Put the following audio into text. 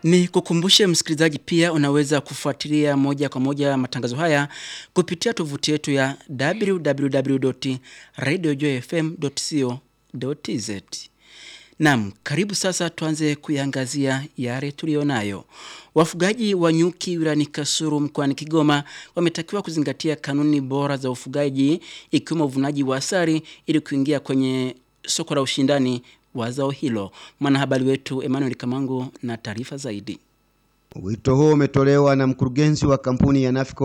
Ni kukumbushe msikilizaji pia unaweza kufuatilia moja kwa moja matangazo haya kupitia tovuti yetu ya www.radiojoyfm.co.tz. Naam, karibu sasa tuanze kuiangazia yale tuliyonayo. Wafugaji wa nyuki wilayani Kasulu mkoani Kigoma wametakiwa kuzingatia kanuni bora za ufugaji ikiwemo uvunaji wa asali ili kuingia kwenye soko la ushindani wa zao hilo. Mwanahabari wetu Emmanuel Kamangu na taarifa zaidi. Wito huo umetolewa na mkurugenzi wa kampuni ya Nafco